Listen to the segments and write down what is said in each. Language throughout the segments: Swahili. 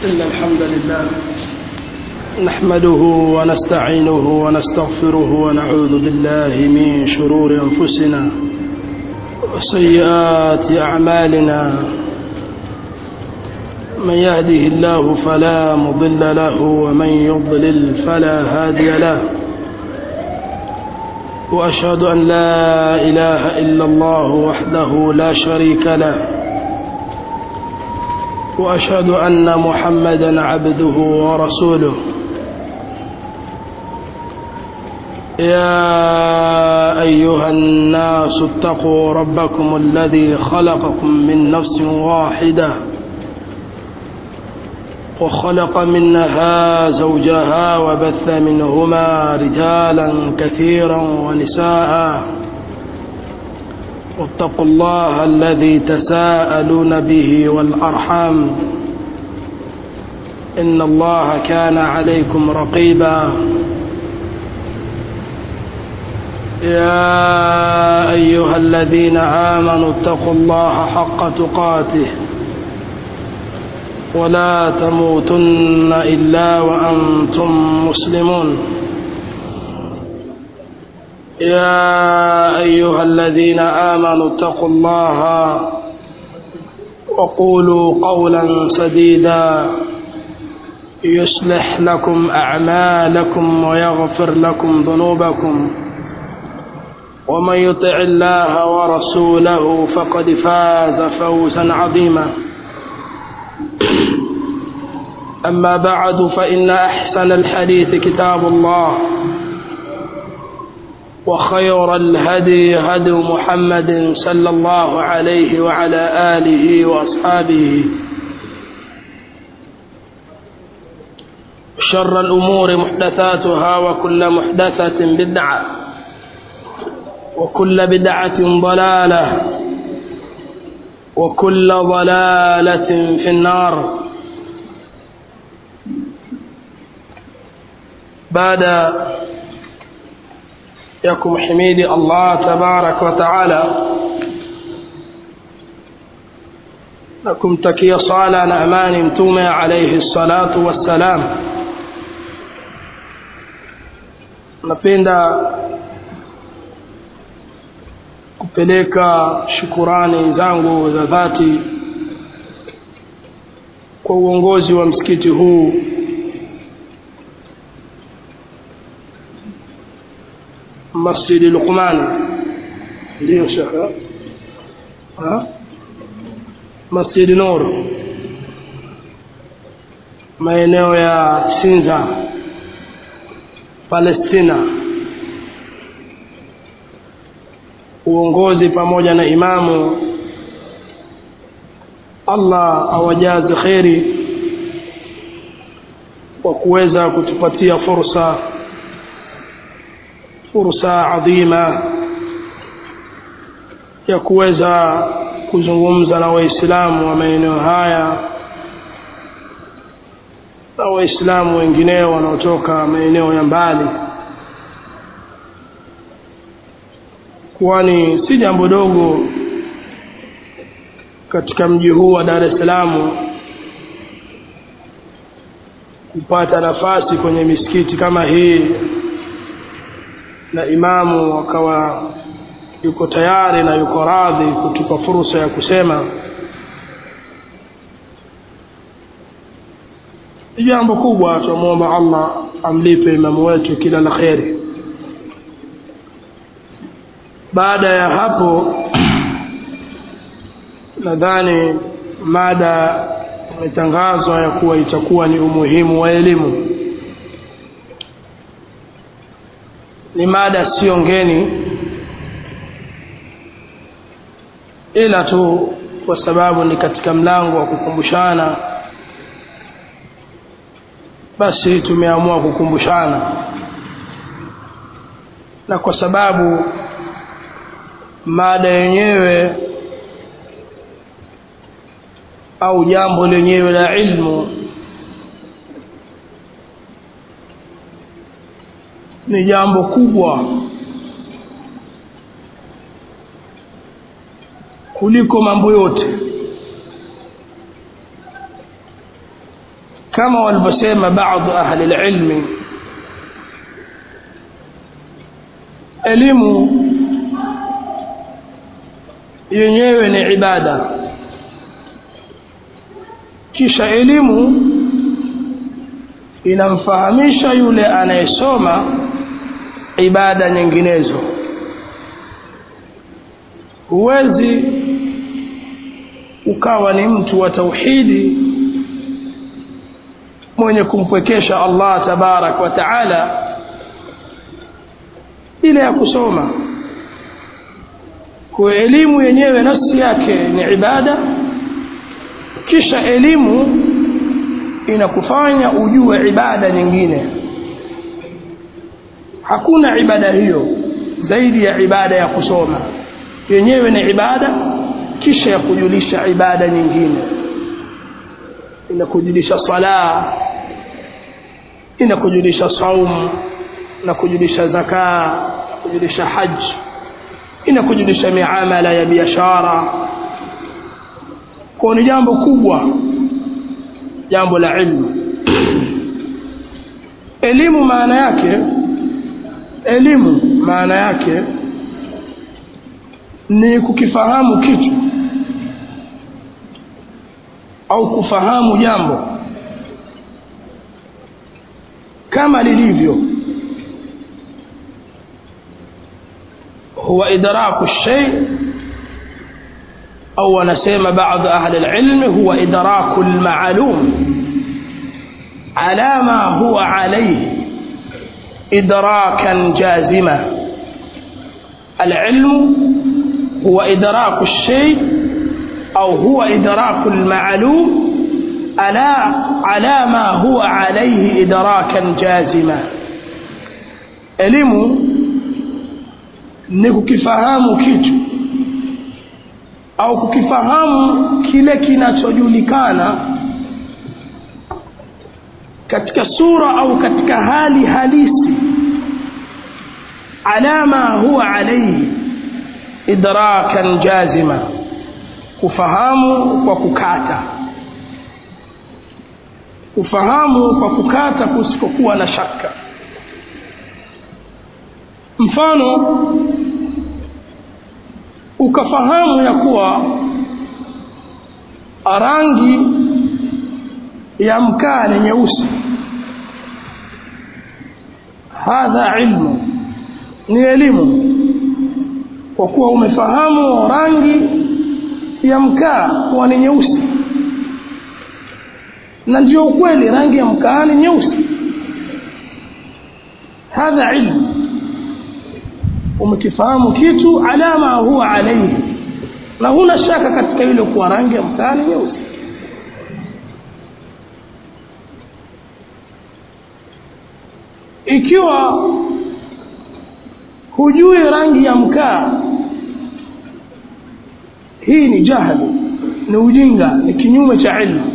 إن الحمد لله نحمده ونستعينه ونستغفره ونعوذ بالله من شرور أنفسنا وسيئات أعمالنا من يهده الله فلا مضل له ومن يضلل فلا هادي له وأشهد أن لا إله إلا الله وحده لا شريك له وأشهد أن محمدا عبده ورسوله يا أيها الناس اتقوا ربكم الذي خلقكم من نفس واحدة وخلق منها زوجها وبث منهما رجالا كثيرا ونساء واتقوا الله الذي تساءلون به والأرحام إن الله كان عليكم رقيبا يا أيها الذين آمنوا اتقوا الله حق تقاته ولا تموتن إلا وأنتم مسلمون يا أيها الذين آمنوا اتقوا الله وقولوا قولا سديدا يصلح لكم أعمالكم ويغفر لكم ذنوبكم ومن يطع الله ورسوله فقد فاز فوزا عظيما أما بعد فإن أحسن الحديث كتاب الله وخير الهدي هدي محمد صلى الله عليه وعلى آله وأصحابه شر الأمور محدثاتها وكل محدثة بدعة وكل بدعة ضلالة وكل ضلالة في النار بعد يكم حميد الله تبارك وتعالى لكم تكي صالة نأمان متومة عليه الصلاة والسلام napenda kupeleka shukurani zangu za dhati kwa uongozi wa msikiti huu masjidi Luqman ndio shaka ha masjidi Nur maeneo ya Sinza Palestina uongozi pamoja na imamu Allah awajaze kheri kwa kuweza kutupatia fursa fursa adhima ya kuweza kuzungumza na waislamu wa maeneo haya na waislamu wengineo wanaotoka maeneo ya mbali kwani si jambo dogo katika mji huu wa Dar es Salaam kupata nafasi kwenye misikiti kama hii na imamu akawa yuko tayari na yuko radhi kutupa fursa ya kusema ni jambo kubwa tunamwomba Allah amlipe imamu wetu kila la kheri baada ya hapo nadhani mada imetangazwa ya kuwa itakuwa ni umuhimu wa elimu ni mada sio ngeni ila tu kwa sababu ni katika mlango wa kukumbushana basi tumeamua kukumbushana na kwa sababu mada yenyewe au jambo lenyewe la ilmu ni jambo kubwa kuliko mambo yote kama walivyosema baadhi ahli lilmi elimu yenyewe ni ibada kisha elimu inamfahamisha yule anayesoma ibada nyinginezo huwezi ukawa ni mtu wa tauhidi mwenye kumpwekesha Allah tabarak wa taala ile ya kusoma kwa elimu yenyewe nafsi yake ni ibada kisha elimu inakufanya ujue ibada nyingine hakuna ibada hiyo zaidi ya ibada ya kusoma yenyewe ni ibada kisha ya kujulisha ibada nyingine inakujulisha sala inakujulisha saum na kujulisha zaka kujulisha haji inakujulisha miamala ya biashara kwa ni jambo kubwa jambo la ilmu elimu maana yake elimu maana yake ni kukifahamu kitu au kufahamu jambo kama lilivyo huwa idraku shay au wanasema baadhi ahli alilm huwa idraku alma'lum ala ma huwa alayhi idrakan jazima العلم هو إدراك الشيء أو هو إدراك المعلوم ألا على ما هو عليه إدراكا جازما elimu ni kukifahamu kitu au kukifahamu kile kinachojulikana katika sura au katika hali halisi ala ma huwa alayhi idrakan jazima kufahamu kwa kukata kufahamu kwa kukata kusipokuwa na shaka mfano ukafahamu ya kuwa rangi ya mkaa ni nyeusi hadha ilmu ni elimu kwa kuwa umefahamu rangi ya mkaa kuwa ni nyeusi na ndio ukweli rangi ya mkaa ni nyeusi hadha ilmu umekifahamu kitu alama huwa alaihi na huna shaka katika ile kuwa rangi ya mkaa ni nyeusi ikiwa hujui rangi ya mkaa hii ni jahili ni ujinga ni kinyume cha ilmu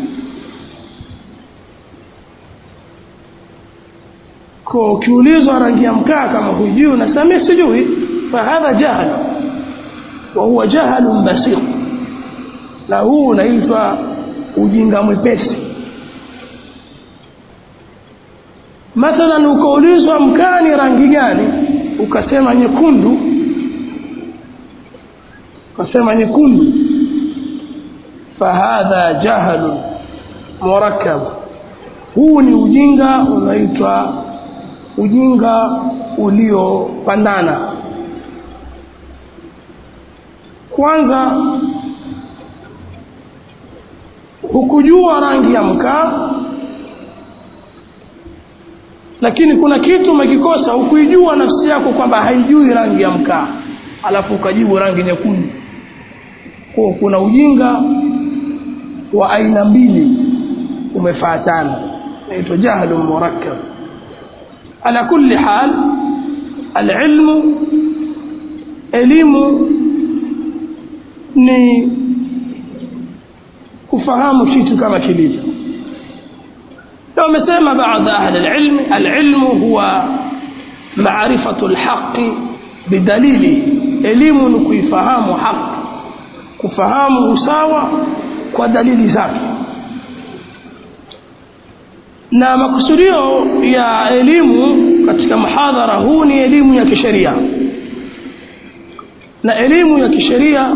kwa ukiulizwa rangi ya mkaa kama hujui unasema sijui fahadha jahl wa huwa jahlun basir na huu unaitwa ujinga mwepesi mathalan ukaulizwa mkaa ni rangi gani ukasema nyekundu ukasema nyekundu fahadha jahlun murakkab huu ni ujinga unaitwa ujinga uliopandana kwanza hukujua rangi ya mkaa lakini kuna kitu umekikosa hukuijua nafsi yako kwamba haijui rangi ya mkaa alafu ukajibu rangi nyekundu kwa kuna ujinga wa aina mbili umefuatana inaitwa jahlu murakkab ala kulli hal alilmu elimu ni kufahamu kitu kama kilivyo na wamesema baadhi ahli alilm alilmu huwa maarifatu alhaqi bidalili elimu ni kuifahamu haki kufahamu usawa kwa dalili zake na makusudio ya elimu katika mhadhara huu ni elimu ya kisheria na elimu ya kisheria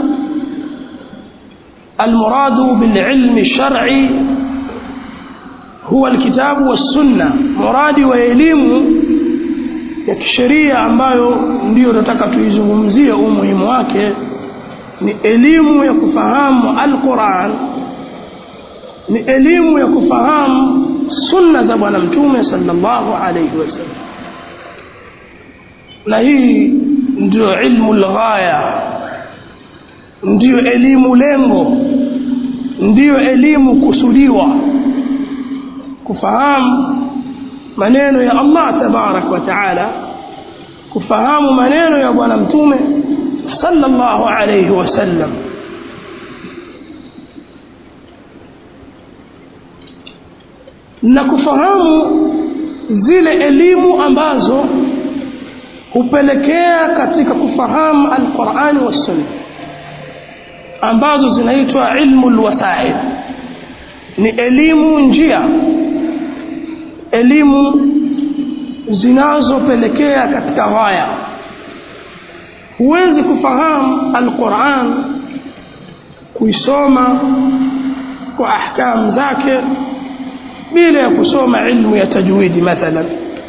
almuradu bililmi lsharci huwa alkitabu wassunna muradi wa elimu ya kisheria ambayo ndiyo tunataka tuizungumzie umuhimu wake ni elimu ya kufahamu alquran ni elimu ya kufahamu sunna za bwana mtume sallallahu alayhi wasallam na hii ndio ilmu lghaya ndiyo elimu lengo ndiyo elimu kusudiwa kufahamu maneno ya Allah tabarak wa taala kufahamu maneno ya bwana mtume sallallahu alayhi wasallam na kufahamu zile elimu ambazo hupelekea katika kufahamu alqurani wassunna ambazo zinaitwa ilmu lwasail ni elimu njia elimu zinazopelekea katika ghaya huwezi kufahamu alquran kuisoma kwa ahkamu zake bila ya kusoma ilmu ya tajwidi mathalan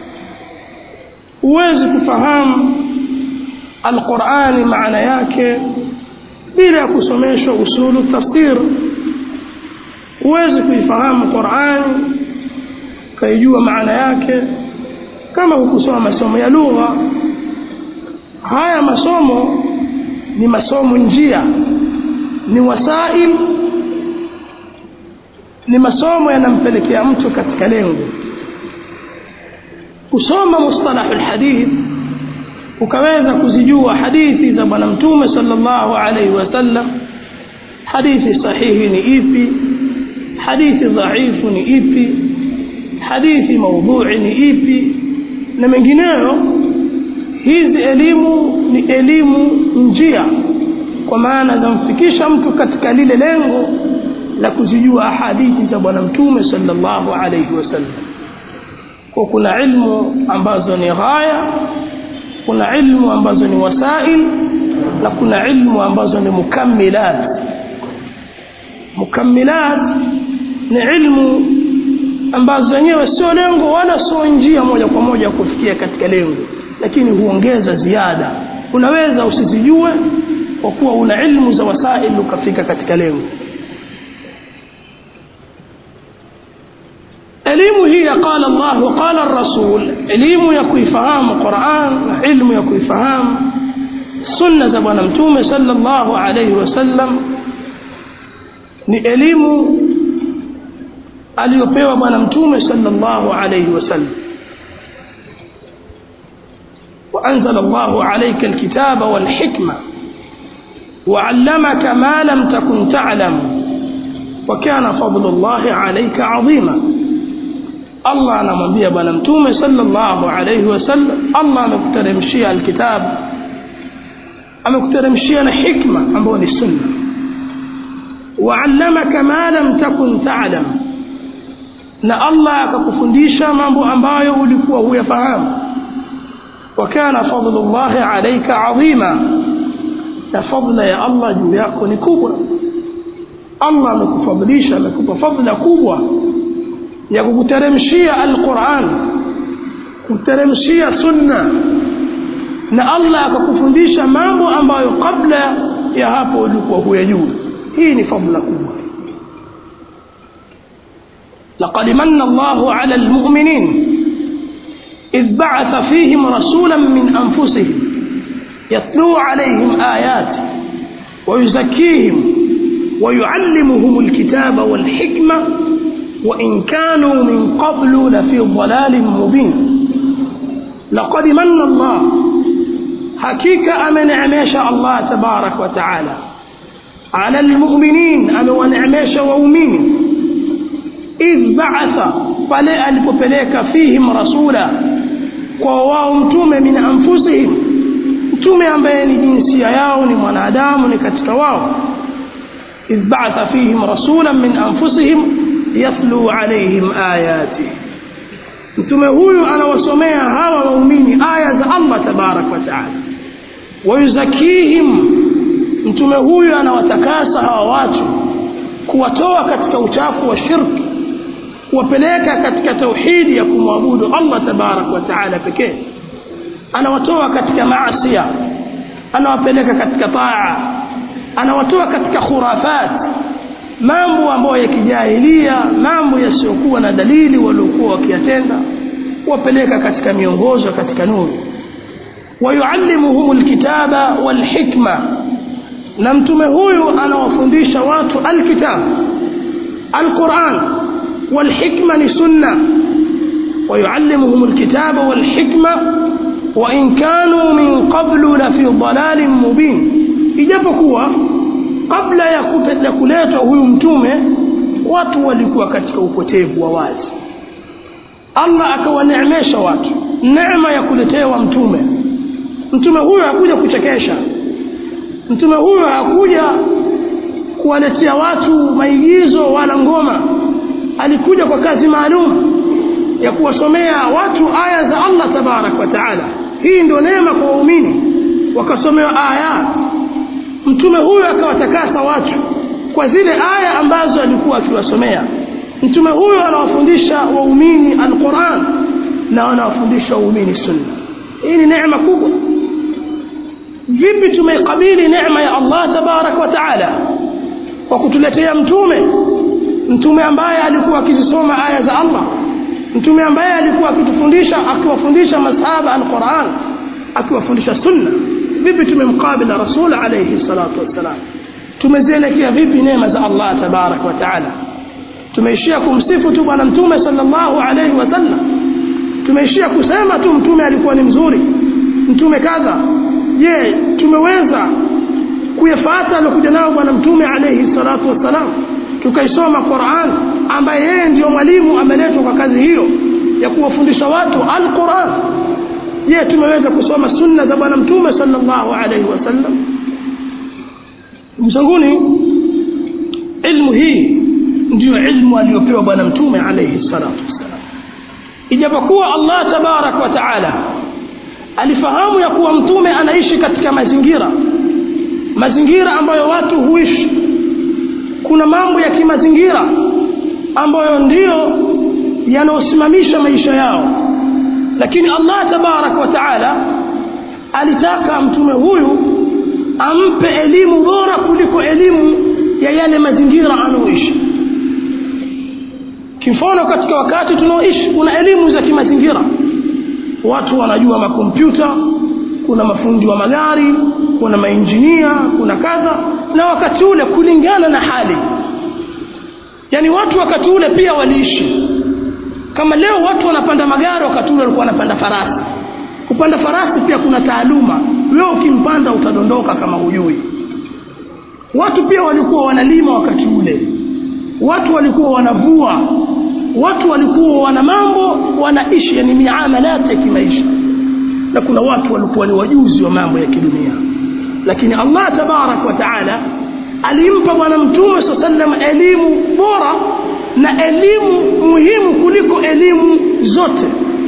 huwezi kufahamu alqurani maana yake bila ya kusomeshwa usulu tafsir huwezi kuifahamu qurani ukaijua maana yake kama hukusoma masomo ya lugha haya masomo ni masomo njia ni wasail ni masomo yanampelekea mtu katika lengo kusoma mustalahu lhadith ukaweza kuzijua hadithi za bwana mtume sallallahu alaihi wasallam hadithi sahihi ni ipi hadithi dhaifu ni ipi hadithi maudhui ni ipi na mengineyo hizi elimu ni elimu njia kwa maana zamfikisha mtu katika lile lengo la kuzijua hadithi za bwana mtume sallallahu alaihi wasallam kwa kuna ilmu ambazo ni ghaya kuna ilmu ambazo ni wasail na kuna ilmu ambazo ni mukammilat mukammilat ni ilmu ambazo zenyewe sio lengo wala sio njia moja kwa moja kufikia katika lengo lakini huongeza ziada unaweza usizijue kwa kuwa una ilmu za wasail ukafika katika lengo elimu hii ya qala Allah wa qala rasul elimu ya kuifahamu Qur'an na ilmu ya kuifahamu sunna za bwana mtume sallallahu alayhi wasallam ni elimu aliyopewa bwana mtume sallallahu alayhi wasallam وأنزل الله عليك الكتاب والحكمة وعلمك ما لم تكن تعلم وكان فضل الله عليك عظيما Allah anamwambia bwana mtume sallallahu alayhi wasallam Allah amekuteremshia alkitab amekuteremshia na hikma ambayo ni sunna waallamaka ma lam takun ta'lam na Allah akakufundisha mambo ambayo ulikuwa huyafahamu wakana fadlullahi alayka adhima na fadla ya Allah juu yako ni kubwa Allah amekufadhilisha amekupa fadla kubwa ya kukuteremshia alquran kuteremshia sunna na Allah akakufundisha mambo ambayo kabla ya hapo ulikuwa huyajua hii ni fadla kubwa لقد من الله على المؤمنين إذ بعث فيهم رسولا من أنفسهم يتلو عليهم آيات ويزكيهم ويعلمهم الكتاب والحكمة وإن كانوا من قبل لفي ضلال مبين لقد من الله حقيقة أمن عميش الله تبارك وتعالى على المؤمنين أمن ونعميش وأمين إذ بعث فلا ألببليك فيهم رسولا وواهم من أنفسهم mtume ambaye ni jinsia yao ni mwanadamu ni katika wao idh ba'atha fihim rasulan min anfusihim yatlu alayhim ayati mtume huyu anawasomea hawa waumini aya za allah tabaraka wa taala wayuzakihim mtume huyu anawatakasa hawa watu kuwatoa katika uchafu wa shirki kuwapeleka katika tauhidi ya kumwabudu allah tabaraka wa taala pekee anawatoa katika maasia anawapeleka katika taa anawatoa katika khurafat mambo ambayo ya kijahilia mambo yasiyokuwa na dalili waliokuwa wakiyatenda kuwapeleka katika miongozo katika nuru wayuallimuhum lkitaba walhikma na mtume huyu anawafundisha watu alkitab alquran walhikma ni sunna ويعلمهم الكتاب والحكمة وإن كانوا من قبل لفي ضلال مبين ijapokuwa kabla ya kuletwa huyu mtume watu walikuwa katika upotevu wa wazi allah akawaneemesha watu neema ya kuletewa mtume mtume huyo hakuja kuchekesha mtume huyo hakuja kuwaletea watu maigizo wala ngoma alikuja kwa kazi maalum ya kuwasomea watu aya za allah tabaraka wa taala hii ndio neema kwa waumini wakasomewa ayat mtume huyo akawatakasa watu kwa zile aya ambazo alikuwa akiwasomea mtume huyo anawafundisha waumini alquran na anawafundisha waumini sunna hii ni neema kubwa vipi tumeikabili neema ya allah tabaraka wa taala kwa kutuletea mtume mtume ambaye alikuwa akizisoma aya za allah mtume ambaye alikuwa akitufundisha akiwafundisha masahaba alquran akiwafundisha sunna vipi tumemkabila rasul alayhi salatu wassalam tumezielekea vipi neema za allah tabaraka wa taala tumeishia kumsifu tu bwana mtume sallallahu alayhi wasallam tumeishia kusema tu mtume alikuwa ni mzuri mtume kadha je tumeweza kuyafata aliokuja nao bwana mtume alayhi salatu wassalam tukaisoma quran ambaye yeye ndiyo mwalimu ameletwa kwa kazi hiyo ya kuwafundisha watu alquran je tumeweza kusoma sunna za bwana mtume sallallahu alaihi wasallam mzanguni ilmu hii ndiyo ilmu aliyopewa bwana mtume alaihi salatu wassalam ijapokuwa allah tabaraka wa taala alifahamu ya kuwa mtume anaishi katika mazingira mazingira ambayo watu huishi kuna mambo ya kimazingira ambayo ndiyo yanayosimamisha maisha yao lakini allah tabaraka wa taala alitaka mtume huyu ampe elimu bora kuliko elimu ya yale mazingira anaoishi kimfano katika wakati tunaoishi kuna elimu za kimazingira watu wanajua makompyuta kuna mafundi wa magari kuna mainjinia kuna kadha na wakati ule kulingana na hali yaani watu wakati ule pia waliishi kama leo watu wanapanda magari wakati ule walikuwa wanapanda farasi kupanda farasi pia kuna taaluma wewe ukimpanda utadondoka kama hujui watu pia walikuwa wanalima wakati ule watu walikuwa wanavua watu walikuwa wana mambo wanaishi yani miamalati ya kimaisha na kuna watu walikuwa ni wajuzi wa mambo ya kidunia lakini allah tabarak wa taala alimpa bwana mtume saa sallam elimu bora na elimu muhimu kuliko elimu zote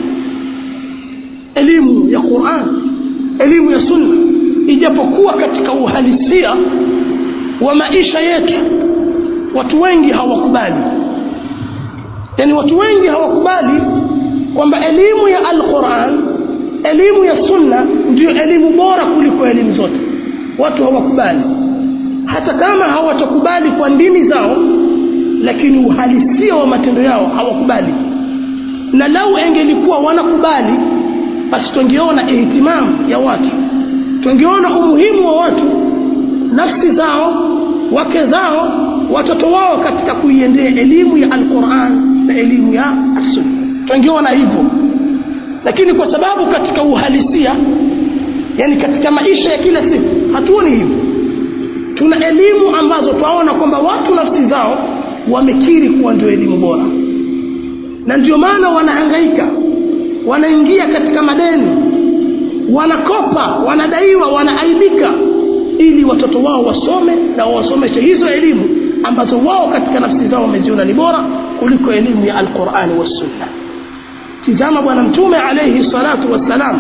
elimu ya quran elimu ya sunna ijapokuwa katika uhalisia wa maisha yetu watu wengi hawakubali yaani watu wengi hawakubali kwamba elimu ya alquran elimu ya sunna ndiyo elimu bora kuliko elimu zote watu hawakubali hata kama hawatakubali kwa ndimi zao lakini uhalisia wa matendo yao hawakubali na lau engelikuwa wanakubali basi tungeona ihtimamu ya watu tungeona umuhimu wa watu nafsi zao wake zao watoto wao katika kuiendea elimu ya alquran na elimu ya assunna tungeona hivyo lakini kwa sababu katika uhalisia yani katika maisha ya kila siku hatuoni hivyo tuna elimu ambazo twaona kwamba watu nafsi zao wamekiri kuwa ndio elimu bora na ndio maana wanahangaika wanaingia katika madeni wanakopa wanadaiwa wanaaibika ili watoto wao wasome na wawasomeshe hizo elimu ambazo wao katika nafsi zao wameziona ni bora kuliko elimu ya alqurani wassunna tizama bwana mtume alayhi salatu wassalam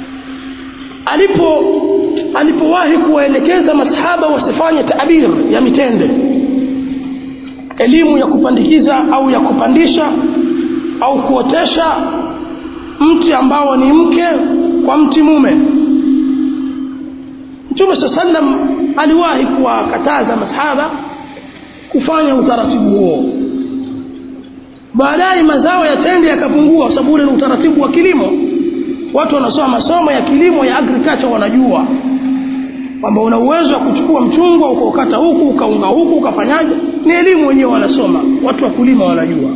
alipo alipowahi kuwaelekeza masahaba wasifanye tabir ya mitende elimu ya kupandikiza au ya kupandisha au kuotesha mti ambao ni mke kwa mti mume mtume saa sallam aliwahi kuwakataza masahaba kufanya utaratibu huo baadaye mazao ya tende yakapungua kwa sababu ule ni utaratibu wa kilimo watu wanasoma masomo ya kilimo ya agriculture wanajua kwamba una uwezo wa kuchukua mchungwa ukaukata huku ukaunga huku ukafanyaje ni elimu wenyewe wanasoma watu wa kulima wanajua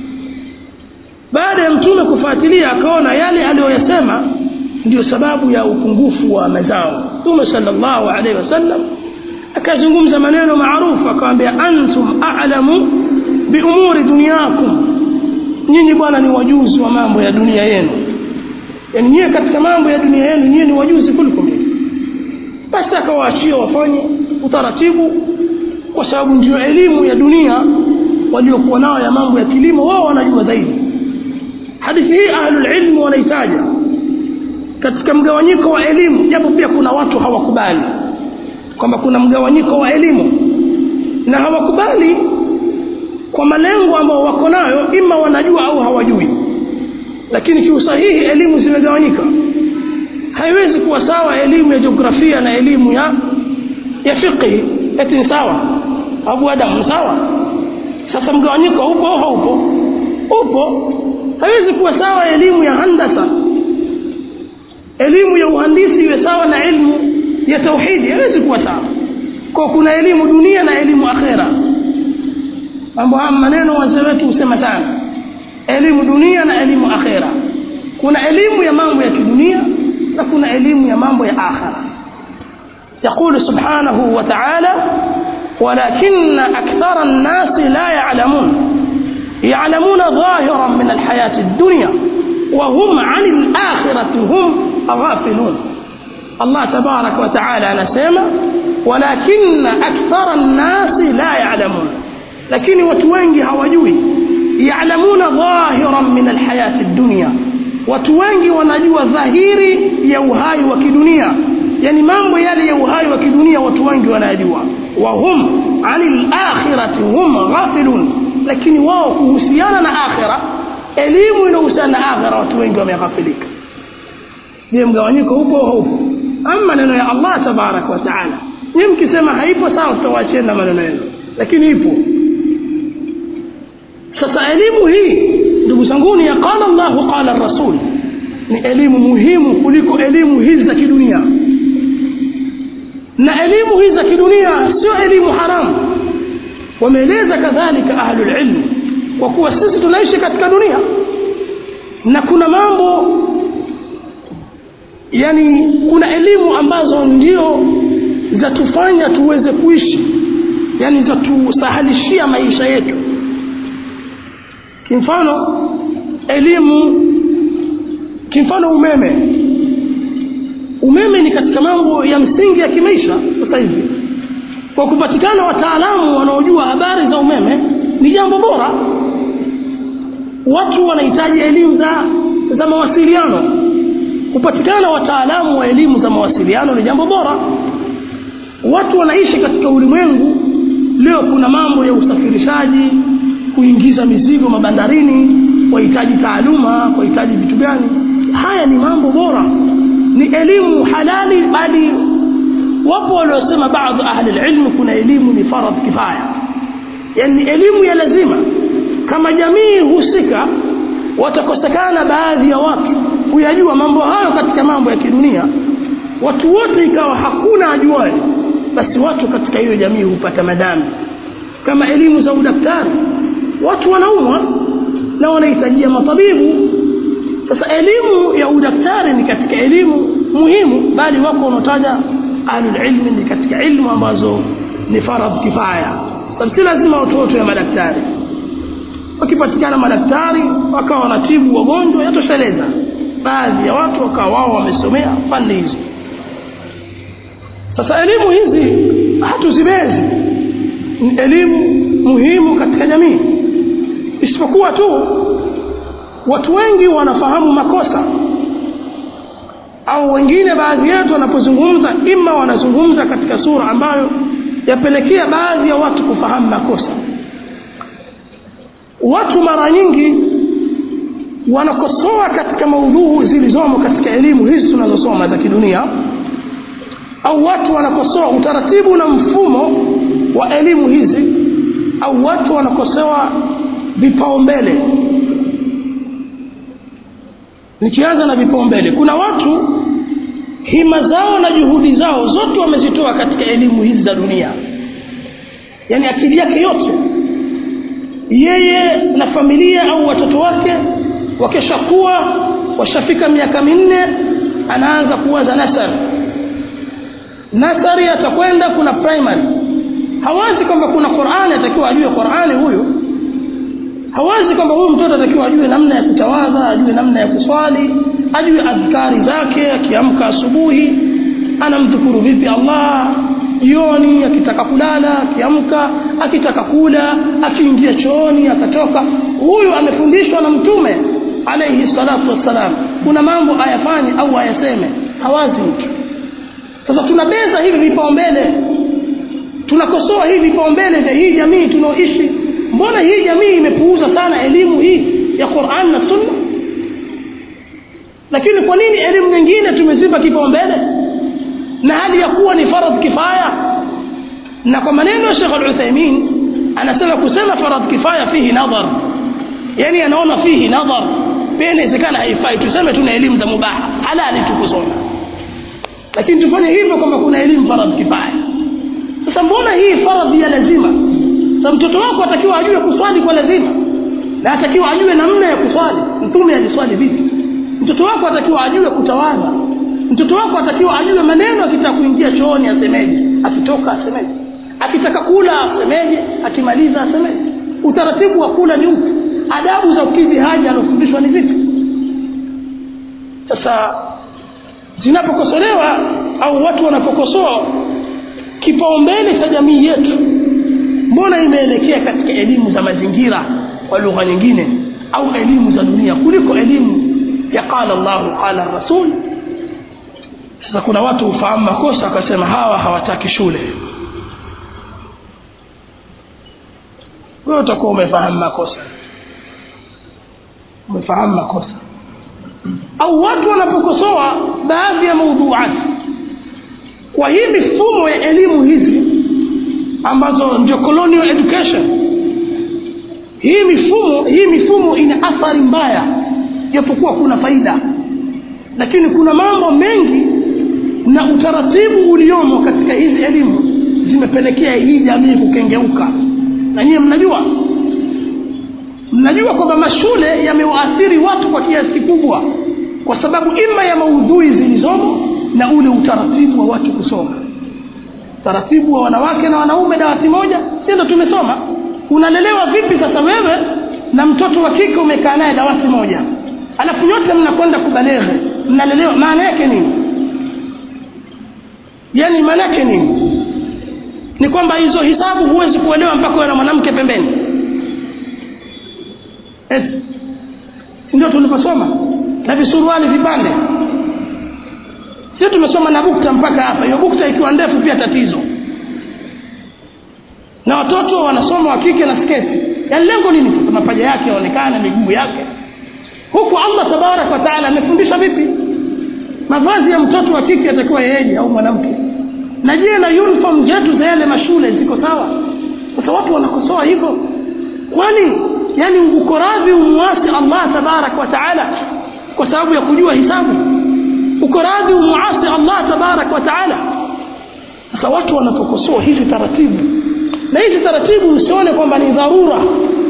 baada ya mtume kufuatilia akaona yale aliyoyasema ndio sababu ya upungufu wa mazao mtume sallallahu alaihi wasallam akazungumza maneno maarufu akamwambia antum a'lamu biumuri dunyakum nyinyi bwana ni wajuzi wa mambo ya dunia yenu yani nyie katika mambo ya dunia yenu nyie ni wajuzi kuliko mimi basi akawaachia wafanye utaratibu kwa sababu ndio elimu ya dunia waliokuwa nao ya mambo ya kilimo wao wanajua zaidi hadithi hii ahlul ilmi wanaitaja katika mgawanyiko wa elimu japo pia kuna watu hawakubali kwamba kuna mgawanyiko wa elimu na hawakubali kwa malengo ambayo wako nayo ima wanajua au hawajui lakini kiusahihi elimu zimegawanyika haiwezi kuwa sawa elimu ya jiografia na elimu ya ya fiqhi eti ni sawa abu adam ni sawa sasa mgawanyiko upo au haupo upo haiwezi kuwa sawa elimu ya handasa elimu ya uhandisi iwe sawa na elimu ya tauhidi haiwezi kuwa sawa kwa kuna elimu dunia na elimu akhera mambo haya maneno wazee wetu husema sana elimu dunia na elimu akhera kuna elimu ya mambo ya kidunia na kuna elimu ya mambo ya akhera يقول سبحانه وتعالى ولكن أكثر الناس لا يعلمون يعلمون ظاهرا من الحياة الدنيا وهم عن الآخرة هم غافلون الله تبارك وتعالى نسيما ولكن أكثر الناس لا يعلمون لكن وتوينجي هواجوي يعلمون ظاهرا من الحياة الدنيا وتوينجي ونجوى ظاهيري يوهاي وكدنيا yani mambo yale ya uhai wa kidunia watu wengi wanayajua wa hum anil akhirati hum ghafilun lakini wao kuhusiana na akhira elimu inahusiana na akhira watu wengi wameghafilika je mgawanyiko upo au haupo ama maneno ya Allah tabarak wa taala ni mkisema haipo sawa tutawaachia na maneno yenu lakini ipo sasa elimu hii ndugu zanguni ya qala Allah qala rasul ni elimu muhimu kuliko elimu hizi za kidunia na elimu hizi za kidunia sio elimu haramu wameeleza kadhalika ahlul ilm kwa kuwa sisi tunaishi katika dunia na kuna mambo yani kuna elimu ambazo ndio zatufanya tuweze kuishi yani zatusahalishia maisha yetu kimfano elimu kimfano umeme umeme ni katika mambo ya msingi ya kimaisha sasa hivi kwa kupatikana wataalamu wanaojua habari za umeme ni jambo bora watu wanahitaji elimu za za mawasiliano kupatikana wataalamu wa elimu za mawasiliano ni jambo bora watu wanaishi katika ulimwengu leo kuna mambo ya usafirishaji kuingiza mizigo mabandarini wahitaji taaluma wahitaji vitu gani haya ni mambo bora ni elimu halali bali wapo waliosema baadhi ahli ilmu kuna elimu ni faradh kifaya yani elimu ya lazima kama jamii husika watakosekana baadhi ya watu kuyajua mambo hayo katika mambo ya kidunia watu wote ikawa hakuna ajuaye basi watu katika hiyo jamii hupata madhambi kama elimu za udaktari watu wanaumwa na wanahitajia matabibu sasa elimu ya udaktari ni katika elimu muhimu bali wako wanaotaja ahlul ilmi ni katika ilmu ambazo ni faradh kifaya sababu si lazima watu wote ya madaktari wakipatikana madaktari wakawa wanatibu wagonjwa yatosheleza baadhi ya watu wakawa wao wamesomea fani hizo sasa elimu hizi hatuzibezi ni elimu muhimu katika jamii isipokuwa tu watu wengi wanafahamu makosa au wengine baadhi yetu wanapozungumza ima wanazungumza katika sura ambayo yapelekea baadhi ya watu kufahamu makosa watu mara nyingi wanakosoa katika maudhuu zilizomo katika elimu hizi tunazosoma za kidunia au watu wanakosoa utaratibu na mfumo wa elimu hizi au watu wanakosoa vipaumbele nikianza na vipaumbele kuna watu hima zao na juhudi zao zote wamezitoa katika elimu hizi za dunia yaani akili yake yote yeye na familia au watoto wake wakishakuwa washafika miaka minne anaanza kuwaza nasari nasari atakwenda kuna primary hawazi kwamba kuna qurani atakiwa ajue qurani huyu hawazi kwamba huyu mtoto atakiwa ajue namna ya kutawadha ajue namna ya kuswali ajue adhkari zake akiamka asubuhi anamdhukuru vipi allah jioni akitaka kulala akiamka akitaka kula akiingia chooni akatoka huyu amefundishwa na mtume alaihi salatu wassalam kuna mambo ayafanye au ayaseme hawazi mtu sasa tunabeza hivi vipaumbele tunakosoa hivi vipaumbele vya hii jamii tunaoishi mbona hii jamii imepuuza sana elimu hii ya quran na sunna lakini kwa nini elimu nyingine tumezipa kipaumbele na hali ya kuwa ni faradh kifaya na kwa maneno ya Sheikh Al-Uthaymeen anasema kusema faradh kifaya fihi nadhar yani anaona fihi nadhar pia inawezekana haifai tuseme tuna elimu za mubaha halali tukusoma lakini tufanye hivyo kama kuna elimu faradh kifaya sasa mbona hii faradhi ya lazima sasa mtoto wako atakiwa ajue kuswali kwa lazima na atakiwa ajue namna ya kuswali mtume aliswali vipi mtoto wako atakiwa ajue kutawadha mtoto wako atakiwa ajue maneno akitaka kuingia chooni asemeje akitoka asemeje akitaka kula asemeje akimaliza asemeje utaratibu wa kula ni upi adabu za ukidhi haja alofundishwa ni vipi sasa zinapokosolewa au watu wanapokosoa kipaumbele cha jamii yetu mbona imeelekea katika elimu za mazingira kwa lugha nyingine au elimu za dunia kuliko elimu ya qala llahu qala rasul sasa kuna watu hufahamu makosa wakasema hawa hawataki shule wewe utakuwa umefahamu makosa umefahamu makosa au watu wanapokosoa baadhi ya maudhuati kwa hii mifumo ya elimu hizi ambazo ndio colonial education hii mifumo hii mifumo ina athari mbaya japokuwa kuna faida lakini kuna mambo mengi na utaratibu uliomo katika hizi elimu zimepelekea hii jamii kukengeuka na nyie mnajua mnajua kwamba mashule yamewaathiri watu kwa kiasi kikubwa kwa sababu ima ya maudhui zilizomo na ule utaratibu wa watu kusoma utaratibu wa wanawake na wanaume dawati moja ndio tumesoma unalelewa vipi sasa wewe na mtoto wa kike umekaa naye dawati moja alafu nyote mnakwenda kubaleghe mnalelewa maana yake nini yaani maana yake nini ni kwamba hizo hisabu huwezi kuelewa mpaka uwe na mwanamke pembeni yes. ndio tuliposoma na visuruali vipande sio tumesoma na bukta mpaka hapa hiyo bukta ikiwa ndefu pia tatizo na watoto wanasoma wa kike na sketi yaani lengo nini sasa mapaja yake yaonekane miguu yake huku allah tabaraka wa taala amefundisha vipi mavazi ya mtoto wa kike atakiwa yeje au mwanamke na je na uniform zetu za yale mashule ziko sawa sasa watu wanakosoa hivyo kwani yani uko radhi umwasi allah tabaraka wa taala kwa sababu ya kujua hisabu uko radhi umuasi allah tabaraka wa taala sasa watu wanapokosoa hizi taratibu na hizi taratibu usione kwamba ni dharura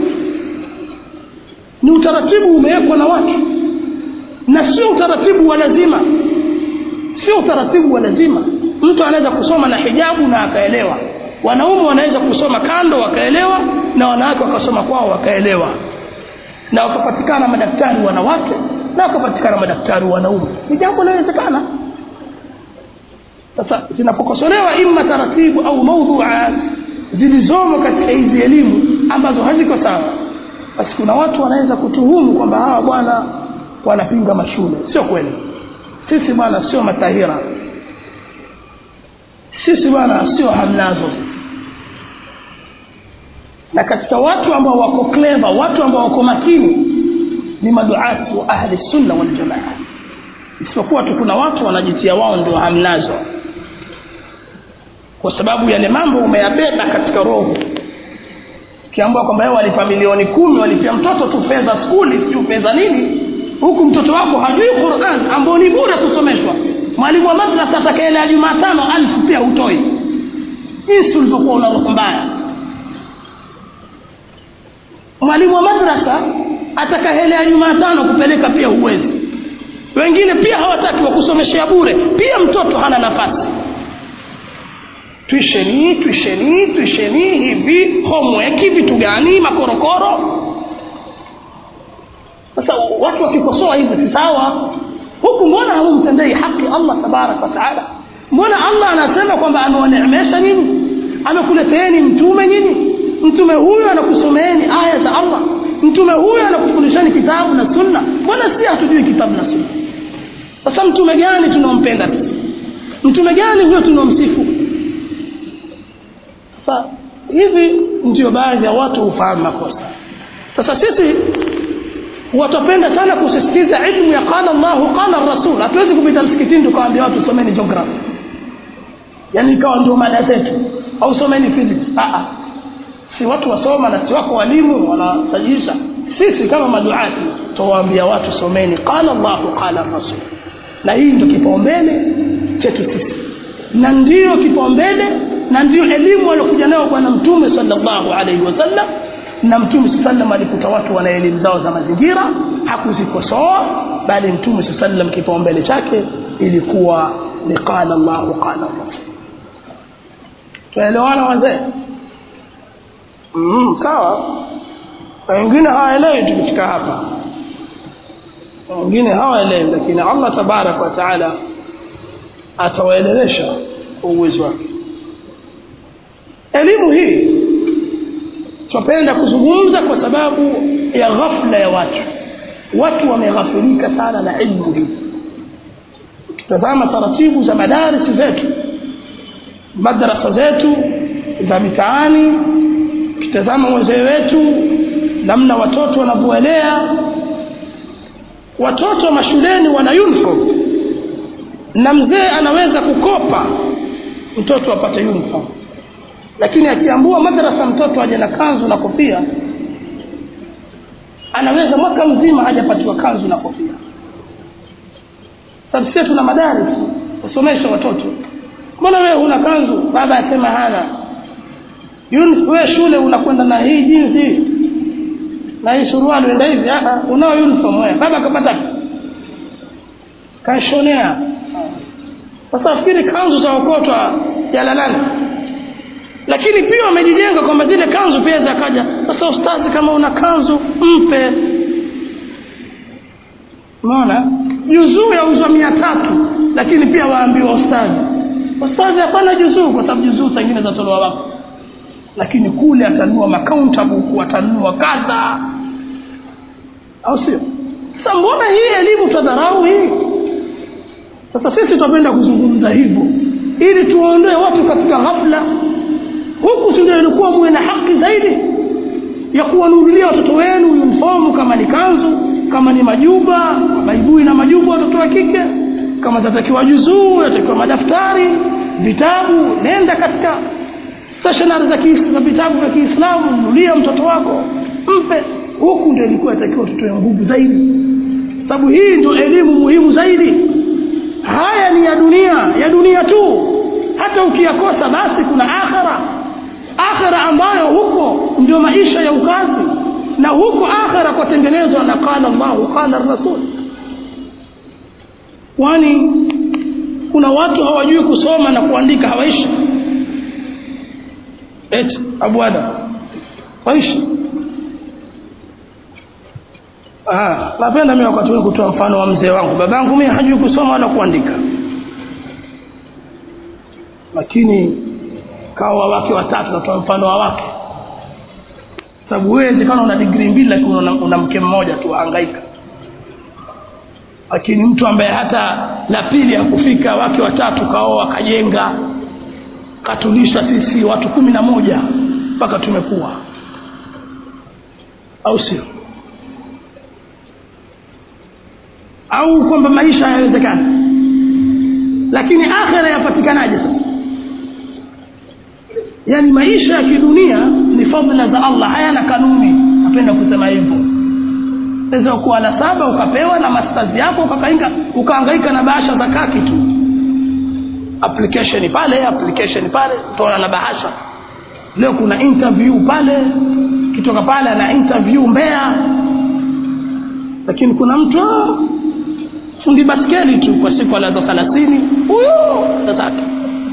ni utaratibu umewekwa na watu na sio utaratibu wa lazima sio utaratibu wa lazima mtu anaweza kusoma na hijabu na akaelewa wanaume wanaweza kusoma kando wakaelewa na wanawake wakasoma kwao wakaelewa na wakapatikana madaktari wanawake na wakapatikana madaktari wanaume ni jambo linawezekana sasa zinapokosolewa ima taratibu au maudhuat zilizomo katika hizi elimu ambazo haziko sawa basi kuna watu wanaweza kutuhumu kwamba hawa bwana wanapinga mashule sio kweli sisi bwana sio matahira sisi bwana sio hamnazo na katika watu ambao wako clever watu ambao wako makini ni maduati wa ahli sunna wal jamaa isipokuwa tu kuna watu wanajitia wao ndio hamnazo kwa sababu yale mambo umeyabeba katika roho ukiambiwa kwamba yeye walipa milioni kumi walipia mtoto tu fedha skuli sijui fedha nini huku mtoto wako hajui Qur'an ambao ni bure kusomeshwa mwalimu wa madrasa atakaelea Jumatano alfu pia hutoi jinsi ulivyokuwa una roho mbaya mwalimu wa madrasa atakaelea Jumatano kupeleka pia huwezi wengine pia hawataki wakusomeshea bure pia mtoto hana nafasi tuisheni tuisheni tuisheni hivi homework vitu gani makorokoro sasa watu wakikosoa hivi si sawa huku mbona hamumtendei haki Allah tabarak wa taala mbona Allah anasema kwamba amewaneemesha nyinyi amekuleteeni mtume nyinyi mtume huyu anakusomeeni aya za Allah mtume huyu anakufundishani kitabu na sunna mbona si hatujui kitabu na sunna sasa mtume gani tunaompenda mtume gani huyo tunaomsifu sasa hivi ndio baadhi ya watu hufahamu makosa sasa sisi watapenda sana kusisitiza ilmu ya qala Allah qala Rasul hatuwezi kupita msikitini tukawaambia watu someni geography yani ikawa ndio mada zetu au someni physics a a si watu wasoma na si wako walimu wanasajilisha sisi kama maduati tuwaambia watu someni qala Allah qala Rasul na hii ndio kipaumbele chetu sisi na ndiyo kipaumbele na ndiyo elimu aliyokuja nayo bwana mtume sallallahu alaihi wasallam na mtume sallam alikuta watu wana elimu zao za mazingira hakuzikosoa bali mtume sallam kipaumbele chake ilikuwa ni qala Allah qala Rasul tuelewana wazee mm, sawa wengine hawaelewi tukifika hapa wengine hawaelewi lakini Allah tabarak wa taala atawaelewesha kwa uwezo wake elimu hii tupenda kuzungumza kwa sababu ya ghafla ya watu watu wameghafilika sana na ilmu hii tutazama taratibu za madarisi zetu madrasa zetu za mitaani kitazama wazee wetu namna watoto wanavyoelea watoto mashuleni wana uniform na mzee anaweza kukopa mtoto apate uniform lakini akiambua madrasa mtoto aje na kanzu na kofia anaweza mwaka mzima hajapatiwa kanzu na kofia sababu sisi tuna madaris kusomesha watoto mbona wewe huna kanzu baba asema hana wewe shule unakwenda na hii jinsi na hii suruali uenda hivi unao uniform wewe baba akapata kashonea sasa fikiri kanzu za okotwa jalalani lakini pia wamejijenga kwamba zile kanzu pia zakaja sasa ustazi kama una kanzu mpe unaona juzuu yauzwa mia tatu lakini pia waambiwa ustazi ustazi hapana juzuu kwa sababu juzuu zingine zatolewa wako lakini kule atanunua makaunta buku atanunua kadha au sio sasa mbona hii elimu tadharau hii sasa sisi tunapenda kuzungumza hivyo ili tuwaondoe watu katika ghafla huku si ndio ilikuwa muwe na haki zaidi ya kuwanunulia watoto wenu uniformu kama ni kanzu kama ni majuba maibui na majuba watoto wa kike kama zatakiwa juzuu yatakiwa madaftari vitabu nenda katika stationary za za vitabu vya Kiislamu nunulia mtoto wako mpe huku ndio ilikuwa itakiwa tutoe nguvu zaidi sababu hii ndio elimu muhimu zaidi haya ni ya dunia ya dunia tu hata ukiyakosa basi kuna akhira akhira ambayo huko ndio maisha ya ukazi na huko akhira kwatengenezwa na qala Allah qala rasul kwani kuna watu hawajui kusoma na kuandika hawaishi eti abu adam waishi ah napenda mimi wakati huu kutoa mfano wa mzee wangu babangu mimi hajui kusoma wala kuandika lakini kawa wake watatu natoa mfano wa wake sababu wewe kama una digrii mbili lakini una, una mke mmoja tu hangaika lakini mtu ambaye hata la pili hakufika wake watatu kaoa kajenga katulisha sisi watu kumi na moja mpaka tumekuwa au sio au kwamba maisha hayawezekani lakini akhira yapatikanaje sasa yaani maisha ya kidunia ni fadhila za allah hayana kanuni napenda kusema hivyo weza kuwa la saba ukapewa na masters yako ukakainga ukaangaika na bahasha za kaki tu application pale application pale utaona na bahasha leo kuna interview pale kitoka pale ana interview mbea lakini kuna mtu ah, fundi baskeli tu kwa siku alaza thelathini huyo tatatu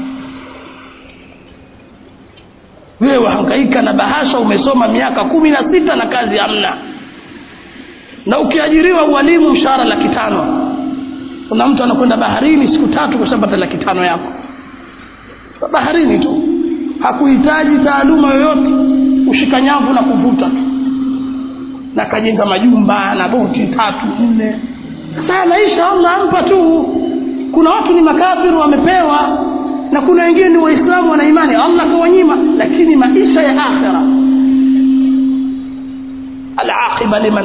wewe wahangaika na bahasha umesoma miaka kumi na sita na kazi hamna na ukiajiriwa ualimu mshahara laki tano kuna mtu anakwenda baharini siku tatu kushapata laki tano yako baharini tu hakuhitaji taaluma yoyote ushika nyavu na kuvuta tu na kajenga majumba na boti tatu nne sasa maisha allah ampa tu kuna watu ni makafiru wamepewa na kuna wengine ni waislamu wana imani allah kawanyima lakini maisha ya akhira alaqiba liman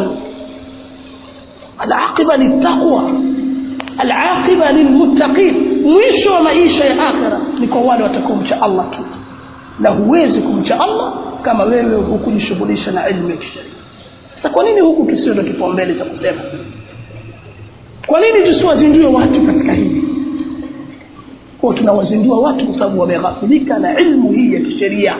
alaqiba litaqwa alaqiba lilmuttaqin mwisho wa maisha ya akhira ni kwa wale watakaomcha allah tu na huwezi kumcha allah kama wewe hukujishughulisha na ilmu ya kisheria sasa kwa nini huku tusiwe na kipaumbele cha kusema kwa nini tusiwazindue watu katika hili kwa tunawazindua watu kwa sababu wameghafilika na ilmu hii ya kisheria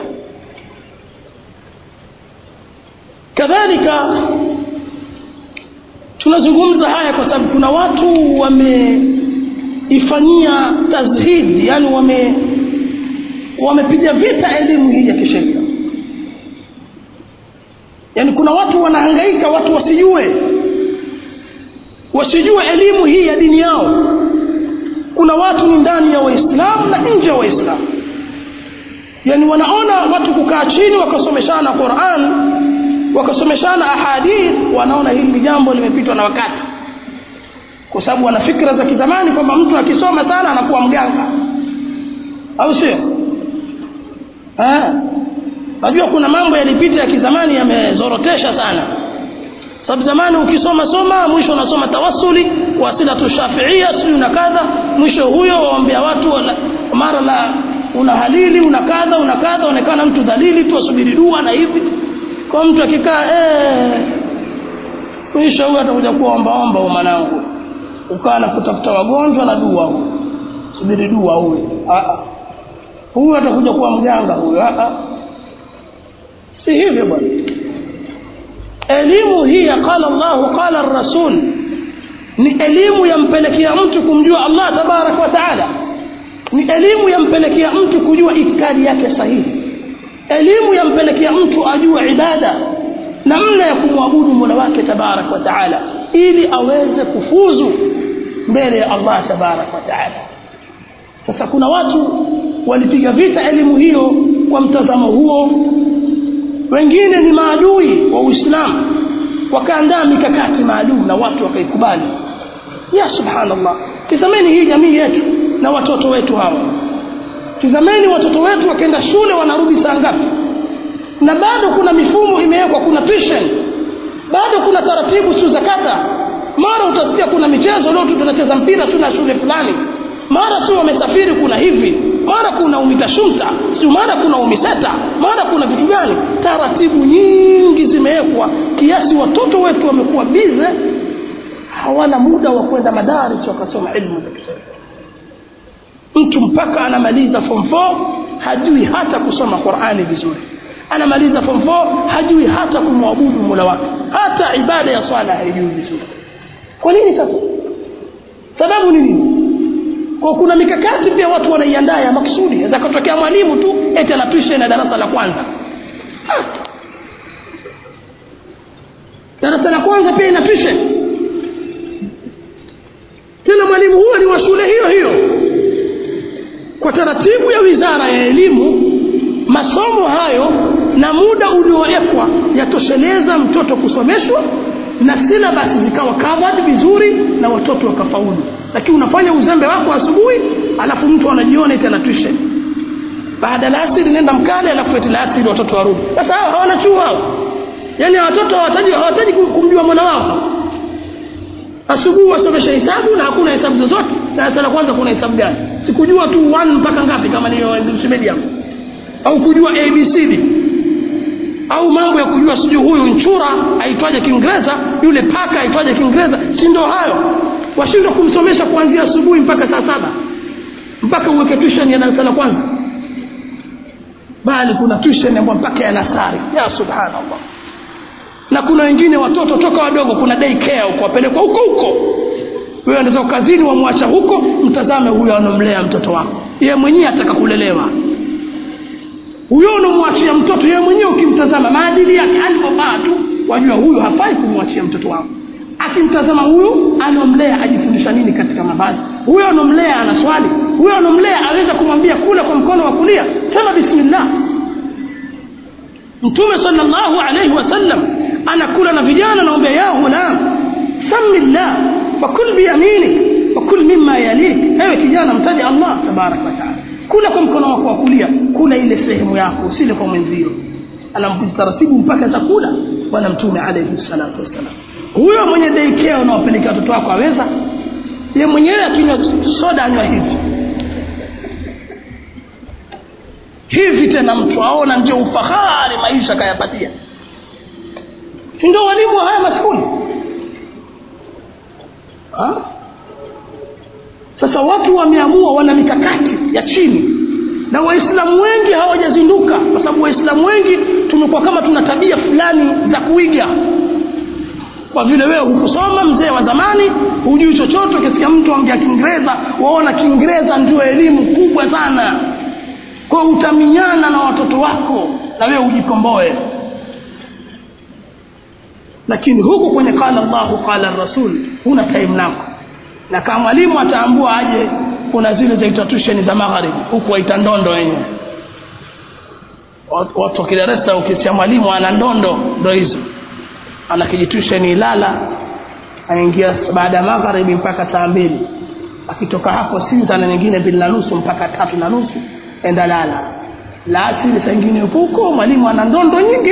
kadhalika tunazungumza haya kwa sababu kuna watu wameifanyia tazhidi yani wame wamepiga vita elimu hii ya kisheria yaani kuna watu wanahangaika watu wasijue wasijue elimu hii ya dini yao kuna watu ni ndani ya waislamu na nje ya waislamu yaani wanaona watu kukaa chini wakasomeshana quran wakasomeshana ahadith wanaona hili jambo limepitwa na wakati kwa sababu wana fikra za kizamani kwamba mtu akisoma sana anakuwa mganga au sio najua kuna mambo yalipita ya kizamani yamezorotesha sana sababu zamani ukisoma soma mwisho unasoma tawassuli wasilatu shafiia sijui na kadha mwisho huyo waombea watu wala, mara la una halili una kadha una kadha onekana mtu dhalili tu asubiri dua na hivi kwa mtu akikaa eh, mwisho huyo atakuja kuwa ombaomba huyo mwanangu ukawa na kutafuta wagonjwa na dua huyo subiri dua huyo huyo atakuja kuwa mganga huyo si hivyo bwana elimu hii ya qala llahu qala rasul ni elimu yampelekea mtu kumjua allah tabaraka wa taala ni elimu yampelekea mtu kujua itikadi yake sahihi elimu yampelekea mtu ajue ibada namna ya kumwabudu mola wake tabaraka wa taala ili aweze kufuzu mbele ya allah tabaraka wa taala sasa kuna watu walipiga vita elimu hiyo kwa mtazamo huo wengine ni maadui wa uislamu wakaandaa mikakati maalum na watu wakaikubali ya subhanallah tizameni hii jamii yetu na watoto wetu hawa tizameni watoto wetu wakienda shule wanarudi saa ngapi na bado kuna mifumo imewekwa kuna tuition bado kuna taratibu siu za kata mara utasikia kuna michezo leo tu tunacheza mpira tuna shule fulani mara si wamesafiri kuna hivi mara kuna umitashumta si mara kuna umiseta mara kuna vitu gani taratibu nyingi zimewekwa kiasi watoto wetu wamekuwa bize hawana muda wa kwenda madaris wakasoma ilmu za kisheria mtu mpaka anamaliza form 4 hajui hata kusoma qurani vizuri anamaliza form 4 hajui hata kumwabudu mola wake hata ibada ya swala haijui vizuri kwa nini sasa sababu ni nini kwa kuna mikakati pia watu wanaiandaa ya maksudi zakatokea mwalimu tu eti anapisha na darasa la kwanza ha. darasa la kwanza pia inapisha tena mwalimu huyo ni wa shule hiyo hiyo kwa taratibu ya wizara ya elimu masomo hayo na muda uliowekwa yatosheleza mtoto kusomeshwa na silabasi zikawa covered vizuri na watoto wakafaulu lakini unafanya uzembe wako asubuhi alafu mtu anajiona eti ana tuition baada la asiri nenda mkale alafu eti la asiri watoto warudi sasa hao hawana chuo hao yaani watoto hawataji hawataji kumjua mwana wao asubuhi wasomesha hesabu na hakuna hesabu zozote darasa la kwanza kuna hesabu gani sikujua tu one mpaka ngapi kama ni medium au kujua abcd au mambo ya kujua sijui huyu nchura aitwaje kiingereza yule paka aitwaje kiingereza si ndo hayo washindwa kumsomesha kuanzia asubuhi mpaka saa saba mpaka uweke tuition ya darasa la kwanza bali kuna tuition ambayo mpaka ya nasari ya subhanallah na kuna wengine watoto toka wadogo kuna day care huko wapelekwa huko huko wewe unaweza kazini wamwacha huko mtazame huyo anomlea mtoto wako yeye mwenyewe ataka kulelewa huyo unamwachia mtoto yeye mwenyewe ukimtazama maadili yake alivyovaa tu wajua huyu hafai kumwachia mtoto wako akimtazama huyu anomlea ajifundisha nini katika mavazi huyo anomlea ana swali huyo anomlea aweza kumwambia kula kwa mkono wa kulia sema bismillah mtume sallallahu alaihi wasallam anakula na vijana naombea ya ghulam samillah wakul biyaminik wakul mima yalik ewe kijana mtaje allah tabaraka wataala kula kwa mkono wako wa kulia kula ile sehemu yako usile kwa mwenzio anamkuza taratibu mpaka chakula bwana mtume alaihi salatu wassalam huyo mwenye deikea unaopelekea watoto wako aweza ye mwenyewe akinywa soda anywa hivi hivi tena mtu aona ndio ufahari maisha kayapatia si ndio walimu wa haya maskuli ha? sasa watu wameamua wana mikakati ya chini na waislamu wengi hawajazinduka kwa sababu waislamu wengi tumekuwa kama tuna tabia fulani za kuiga kwa vile wewe hukusoma mzee wa zamani hujui chochote ukisikia mtu aongea kiingereza waona kiingereza ndio elimu kubwa sana kwa utaminyana na watoto wako na wewe ujikomboe lakini huku kwenye qala llahu qala rasul huna time nako na kama mwalimu ataambua aje kuna zile zaitwa tusheni za magharibi huku waita ndondo wenyewe watu wa kidaresa ukisia mwalimu ana ndondo ndo hizo ana kijitusheni ilala anaingia baada ya magharibi mpaka saa mbili akitoka hapo sita na nyingine mbili na nusu mpaka tatu na nusu enda lala la asili saa ingine huko mwalimu ana ndondo nyingi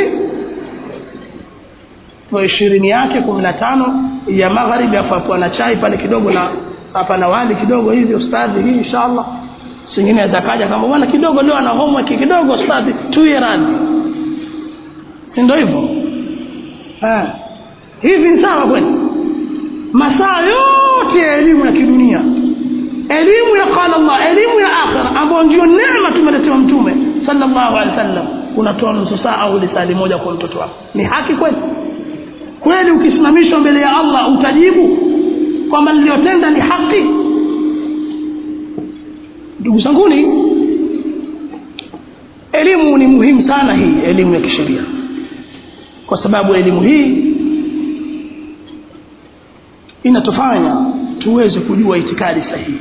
kwa ishirini yake kumi na tano ya magharibi afu na chai pale kidogo na hapa na wali kidogo hivi ustadhi hii inshallah singine atakaja kama bwana kidogo leo ana homework kidogo ustadhi tuye radhi si ndio hivyo hivi ni sawa kweli masaa yote ya elimu ya kidunia elimu ya qala Allah elimu ya akhira ambayo ndio neema tumeletewa mtume sallallahu alaihi wasallam unatoa nusu saa au lisali moja kwa mtoto wako ni haki kweli kweli ukisimamishwa mbele ya Allah utajibu kwamba niliyotenda ni haki ndugu zanguni elimu ni muhimu sana hii elimu ya kisheria kwa sababu elimu hii inatufanya tuweze kujua itikadi sahihi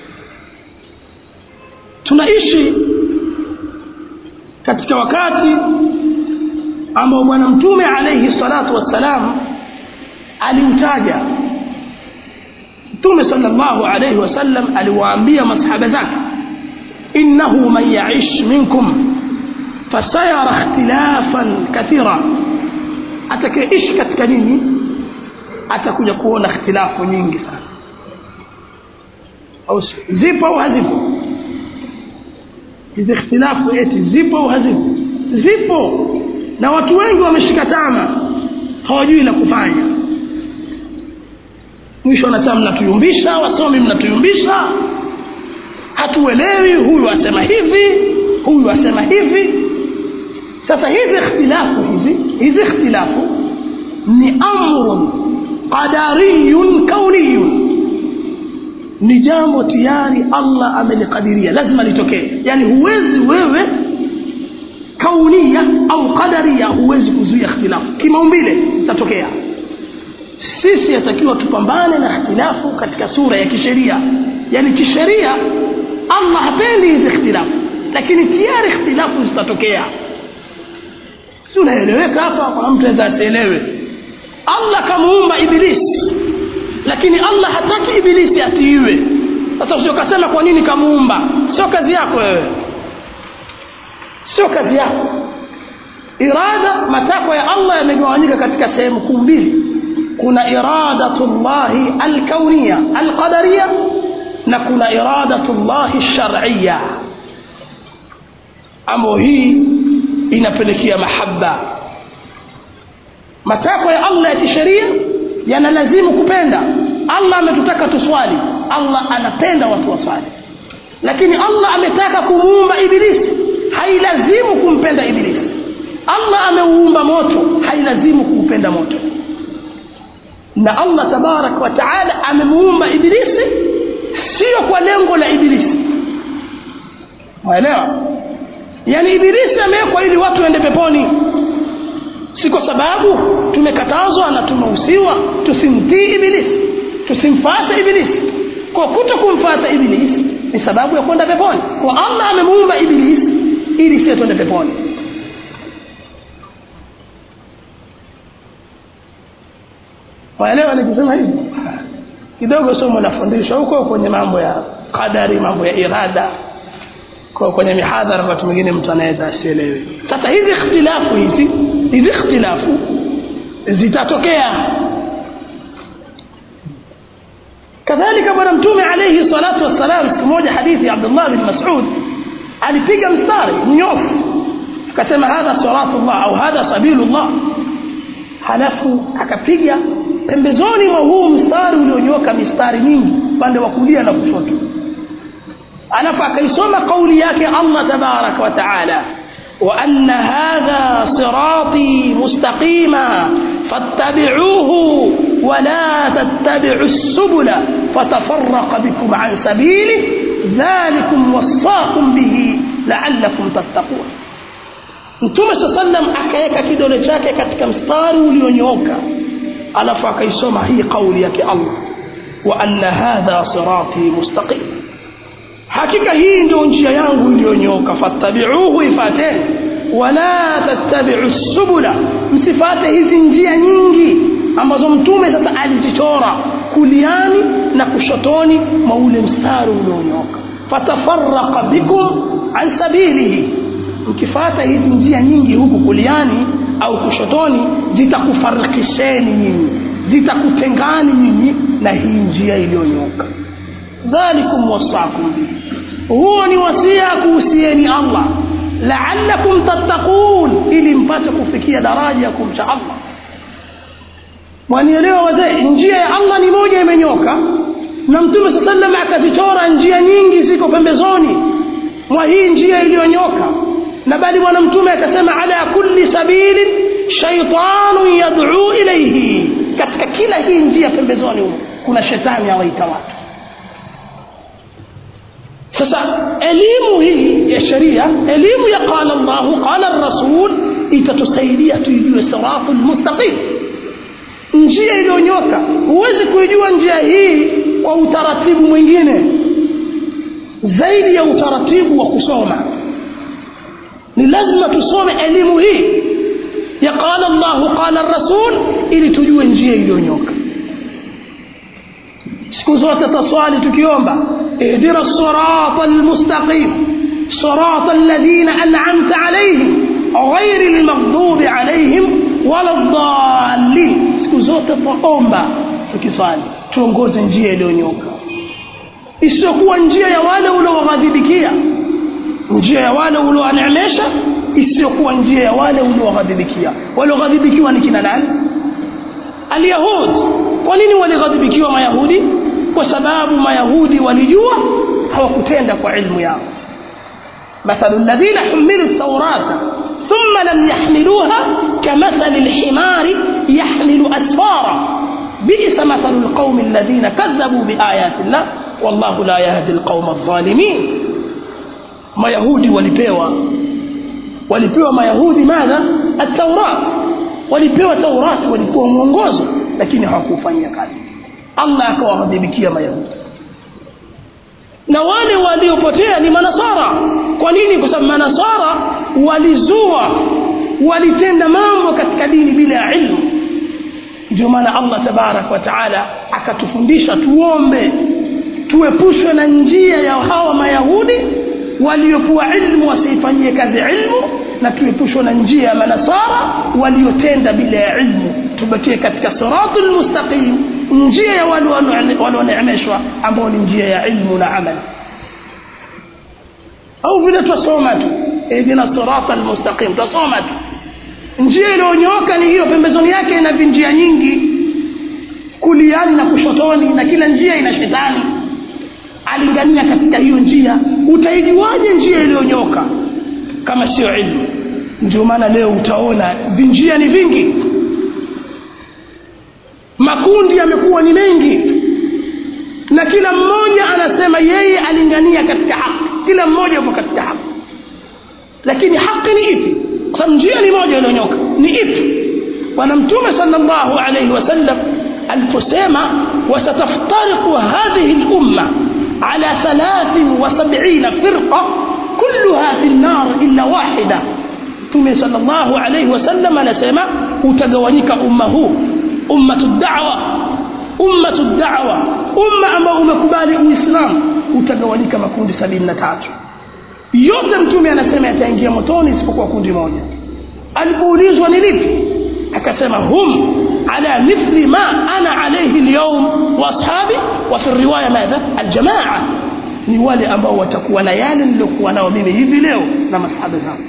tunaishi katika wakati ambao bwana mtume alayhi salatu wassalam aliutaja mtume sallallahu alayhi wasallam aliwaambia masahaba zake innahu man yaish minkum fasayara ikhtilafan kathira atakayeishi katika nini atakuja kuona ikhtilafu nyingi sana au zipo au hazipo hizi ikhtilafu eti zipo au hazipo zipo na watu wengi wameshika tama hawajui la kufanya mwisho wanasema mnatuyumbisha wasomi mnatuyumbisha hatuelewi huyu asema hivi huyu asema hivi sasa hizi ikhtilafu hizi hizi ikhtilafu ni amrun qadariyun kauniyun ni jambo tayari Allah amelikadiria lazima litokee yani huwezi wewe kaunia au qadaria huwezi kuzuia ikhtilafu kimaumbile itatokea sisi yatakiwa tupambane na ikhtilafu katika sura ya kisheria yani kisheria Allah hapendi hizi ikhtilafu lakini tayari ikhtilafu zitatokea si unaeleweka hapa kuna mtu aweza asielewe allah kamuumba ibilisi lakini allah hataki ibilisi atiiwe sasa usiokasema kwa nini kamuumba sio kazi yako wewe sio kazi yako irada matakwa ya allah yamegawanyika katika sehemu kuu mbili kuna iradatu llahi alkaunia alqadaria na kuna iradatu llahi shariya ambayo hii inapelekea mahaba matakwa ya allah ya kisheria yanalazimu kupenda allah ametutaka tuswali allah anapenda watu waswali lakini allah ametaka kumuumba ibilisi hailazimu kumpenda ibilisi allah ameuumba moto hailazimu kuupenda moto na allah tabaraka wa taala amemuumba ibilisi sio kwa lengo la ibilisi waelewa yaani ibilisi amewekwa ili watu waende peponi si kwa sababu tumekatazwa na tumehusiwa tusimtii ibilisi tusimfate ibilisi kwa kuto kumfata ibilisi ni sababu ya kwenda peponi kwa allah amemuumba ibilisi ili sie twende peponi waelewa nikisema hivi kidogo somo nafundishwa huko kwenye mambo ya qadari mambo ya irada kwa kwenye mihadhara wakati mwingine mtu anaweza asielewe sasa hizi ikhtilafu hizi hizi ikhtilafu zitatokea kadhalika bwana mtume alayhi salatu wassalam siku moja hadithi ya abdullah bin masud alipiga mstari mnyofu akasema hadha siratullah au hadha sabilullah halafu akapiga pembezoni mwa huu mstari ulionyoka mistari mingi upande wa kulia na kushoto alafu akaisoma kauli yake allah tabaraka wa taala وأن هذا صراطي مستقيما فاتبعوه ولا تتبعوا السبل فتفرق بكم عن سبيله ذلكم وصاكم به لعلكم تتقون mtume saa sallam akaweka kidole chake katika mstari ulionyooka alafu akaisoma hii kauli yake allah wa anna hadha sirati mustaqim hakika hii ndio njia yangu iliyonyooka fattabiuhu ifateni wala tattabiu subula msifate hizi njia nyingi ambazo mtume sasa alizichora kuliani na kushotoni mwa ule mstari ulionyooka fatafaraqa bikum an sabilihi mkifata hizi njia nyingi huku kuliani au kushotoni zitakufarikisheni nyinyi zitakutengani nyinyi na hii njia iliyonyooka dhalikum wasakum bihi huo ni wasia kuhusieni allah laalakum tattaqun ili mpate kufikia daraja ya kumcha allah wanielewa wazee njia ya allah ni moja imenyoka na mtume saa salam akazichora njia nyingi ziko pembezoni mwa hii njia iliyonyoka na bali bwana mtume akasema ala kulli sabilin shaitanun yaduu ilaihi katika kila hii njia pembezoni humo kuna shetani awaita watu sasa elimu hii ya sheria elimu ya qala llahu qala rasul itatusaidia tuijue siratu lmustaqim njia iliyonyoka huwezi kuijua njia hii kwa utaratibu mwingine zaidi ya utaratibu wa kusoma ni lazima tusome elimu hii ya qala llahu qala rasul ili tujue njia iliyonyoka siku zote taswali tukiomba ihdina sirata almustaqim sirata alladhina an'amta alayhim ghairi lmaghdubi alayhim wala dhalin siku zote twaomba tukiswali tuongoze njia iliyonyoka isiyokuwa njia ya wale uliowaghadhibikia njia ya wale uliowaneemesha isiyokuwa njia ya wale uliowaghadhibikia walioghadhibikiwa ni kina nani alyahud kwa nini walighadhibikiwa mayahudi kwa sababu mayahudi walijua hawakutenda kwa ilmu yao مثل الذين حملوا التوراة ثم لم يحملوها كمثل الحمار يحمل أسفارا بئس مثل القوم الذين كذبوا بآيات الله والله لا يهدي القوم الظالمين ما يهودي ولبيوا ولبيوا ما يهودي ماذا التوراة walipewa taurati walikuwa mwongozo lakini hawakufanyia kazi allah akawaghadhibikia mayahudi na wale waliopotea ni manasara kwa nini kwa sababu manasara walizua walitenda mambo katika dini bila ya ilmu ndio maana allah tabaraka wa taala akatufundisha tuombe tuepushwe na njia ya hawa mayahudi waliokuwa ilmu wasiifanyie kazi ilmu na tuepushwe na njia ya manasara waliotenda bila ya ilmu tubakie katika siratu lmustaqim njia ya wale walioneemeshwa ambao ni njia ya ilmu na amali au vile twasoma tu ihdina sirata lmustaqim twasoma tu njia iliyonyooka ni hiyo pembezoni yake ina vinjia nyingi kuliani na kushotoni na kila njia ina shetani alingania katika hiyo njia utaijuaje njia iliyonyoka kama sio ilmu ndio maana leo utaona vinjia ni vingi makundi yamekuwa ni mengi na kila mmoja anasema yeye alingania katika haki kila mmoja yupo katika haki lakini haki ni ipi kwa sababu njia ni moja iliyonyoka ni ipi bwana mtume salllahu alaihi wasallam aliposema wasataftariqu hadhihi lumma على ثلاث وسبعين فرقة كلها في النار إلا واحدة ثم صلى الله عليه وسلم نسمع utagawanyika umma huu ummatu da'wa ummatu da'wa umma ambao umekubali uislamu utagawanyika makundi sabini na tatu yote mtume anasema yataingia motoni isipokuwa kundi moja alipoulizwa ni lipi akasema hum ala mithli ma ana alayhi alyawm wa ashabi wa fi riwaya madha aljamaa ni wale ambao watakuwa na yale nilokuwa nao mimi hivi leo na masahaba zangu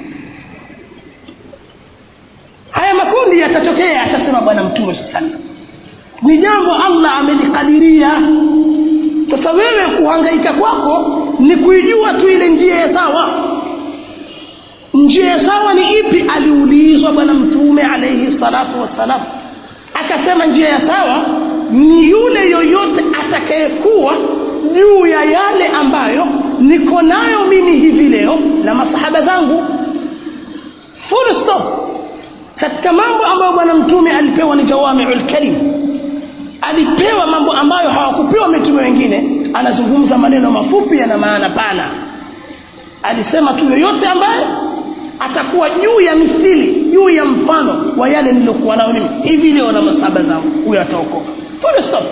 haya makundi yatatokea atasema bwana mtume sallallahu ni jambo Allah amelikadiria sasa wewe kuhangaika kwako ni kuijua tu ile njia ya sawa njia ya sawa ni ipi aliulizwa bwana mtume alayhi salatu wassalam akasema njia ya sawa ni yule yoyote atakayekuwa juu ya yale ambayo niko nayo mimi hivi leo na masahaba zangu full stop katika mambo ambayo bwana mtume alipewa ni jawamiul kalim alipewa mambo ambayo hawakupewa mitume wengine anazungumza maneno mafupi yana maana pana alisema tu yoyote ambaye atakuwa juu ya mithili juu ya mfano wa yale niliokuwa nao mimi hivi leo na masahaba zangu huyo ataokoka full stop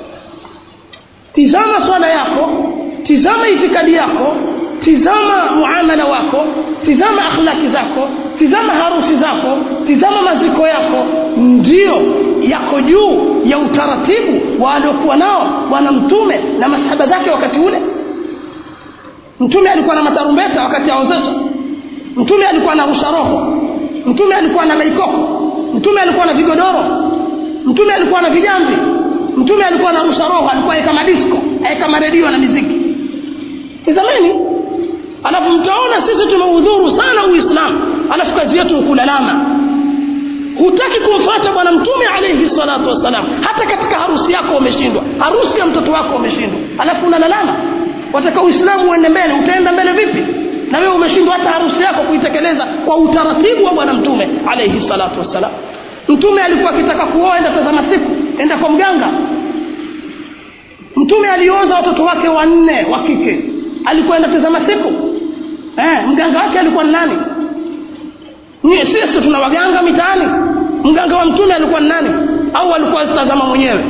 tizama swala yako tizama itikadi yako tizama muamala wako tizama akhlaki zako tizama harusi zako tizama maziko yako ndio yako juu ya utaratibu wa aliokuwa nao bwana mtume na masahaba zake wakati ule mtume alikuwa na matarumbeta wakati aozesha mtume alikuwa na rusha roho mtume alikuwa na maikoko mtume alikuwa na vigodoro mtume alikuwa na vijambi mtume alikuwa na rusha roho alikuwa kama disco kama redio na miziki tizameni alafu mtaona sisi tumeudhuru sana uislamu alafu kazi yetu kulalama hutaki kumfuata bwana mtume alayhi salatu wassalam hata katika harusi yako umeshindwa harusi ya mtoto wako umeshindwa alafu unalalama wataka uislamu uende mbele utaenda mbele vipi na wewe umeshindwa hata harusi yako kuitekeleza kwa utaratibu wa bwana mtume alayhi salatu wassalam mtume alikuwa akitaka kuoa enda tazama siku enda kwa mganga mtume alioza watoto wake wanne wa kike alikuwa enda tazama siku eh, mganga wake alikuwa ni nani Nye, sisi tuna waganga mitaani mganga wa mtume alikuwa ni nani au alikuwa tazama mwenyewe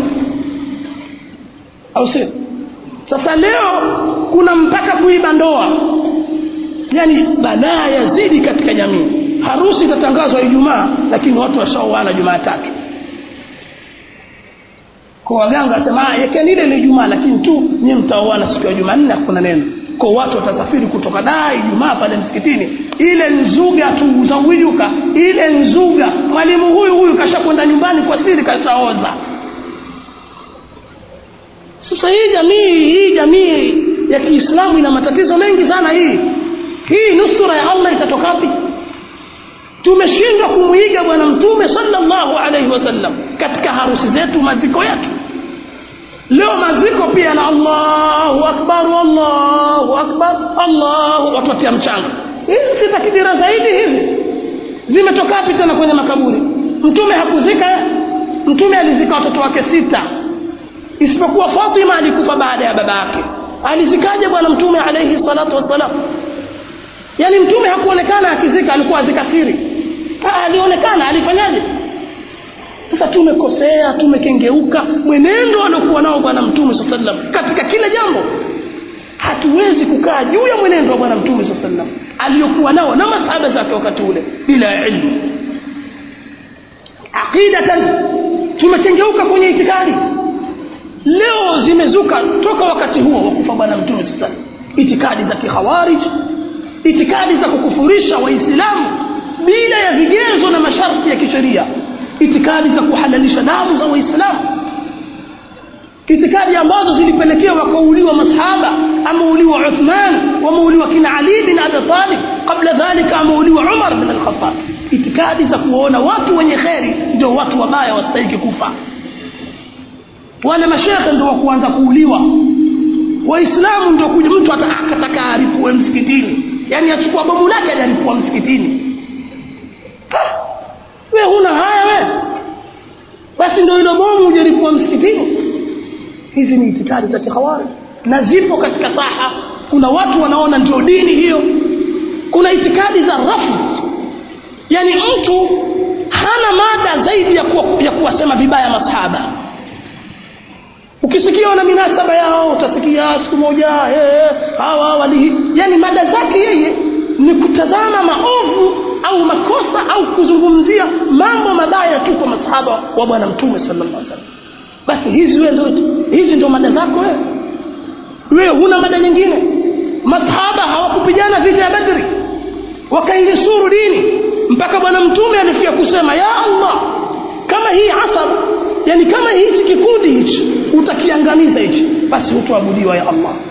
au si sasa leo kuna mpaka kuiba ndoa yani balaa yazidi katika jamii harusi itatangazwa ijumaa lakini watu washaoana jumaatatu kwa waganga wasema yekeni ile ni jumaa lakini tu nyie mtaoana siku ya jumanne hakuna neno kwa watu watasafiri kutoka daa ijumaa pale msikitini ile nzuga tu zawijuka ile nzuga mwalimu huyu huyu kashakwenda nyumbani kwa siri kashaoza sasa hii jamii hii jamii ya kiislamu ina matatizo mengi sana hii hii nusura ya allah itatoka wapi tumeshindwa kumwiga bwana mtume sallallahu alaihi wasallam katika harusi zetu maziko yetu leo maziko pia na allahu akbar allahu akbar allahu watuatia mchanga hizi si takbira zaidi hizi zimetoka wapi tena kwenye makaburi mtume hakuzika mtume alizika watoto wake sita isipokuwa fatima alikufa baada ya baba yake alizikaje bwana mtume alaihi salatu wassalam yaani mtume hakuonekana akizika alikuwa azikasiri Ah, alionekana alifanyaje sasa tumekosea tumekengeuka mwenendo aliokuwa nao bwana mtume saa sallam katika kila jambo hatuwezi kukaa juu ya mwenendo wa bwana mtume saa sallam aliyokuwa nao na masahaba zake wakati ule bila ilmu aqidatan tumekengeuka kwenye itikadi leo zimezuka toka wakati huo wa kufa bwana mtume saa sallam itikadi za kikhawarij itikadi za kukufurisha waislamu bila ya vigezo na masharti ya kisheria itikadi za kuhalalisha damu za waislamu itikadi ambazo zilipelekea wakauliwa masahaba ameuliwa uthman wameuliwa kina ali bin abi talib kabla dhalika ameuliwa umar bin alkhatab itikadi za kuona watu wenye kheri ndio watu wabaya wastahiki kufa wale mashekhe ndio wakuanza kuuliwa waislamu ndio kuja mtu akataka aripue msikitini yaani achukua bomu lake ajaripua msikitini we huna haya we basi ndio hilo bomu ujaripua msikitini hizi ni itikadi za kikhawari na zipo katika saha kuna watu wanaona ndio dini hiyo kuna itikadi za rafu yaani mtu hana mada zaidi ya, kuwa, ya kuwasema vibaya masahaba ukisikia wana minasaba yao utasikia siku moja hey, hawa walihi yani mada zake yeye ni kutazama maovu au makosa au kuzungumzia mambo mabaya tu kwa masahaba wa bwana mtume sallallahu alaihi wasallam basi hizi wewe ndio hizi ndio mada zako wewe wewe huna mada nyingine masahaba hawakupigana vita ya badri wakainusuru dini mpaka bwana mtume alifikia kusema ya allah kama hii asab yani kama hichi kikundi hichi utakiangamiza hichi basi hutoabudiwa ya allah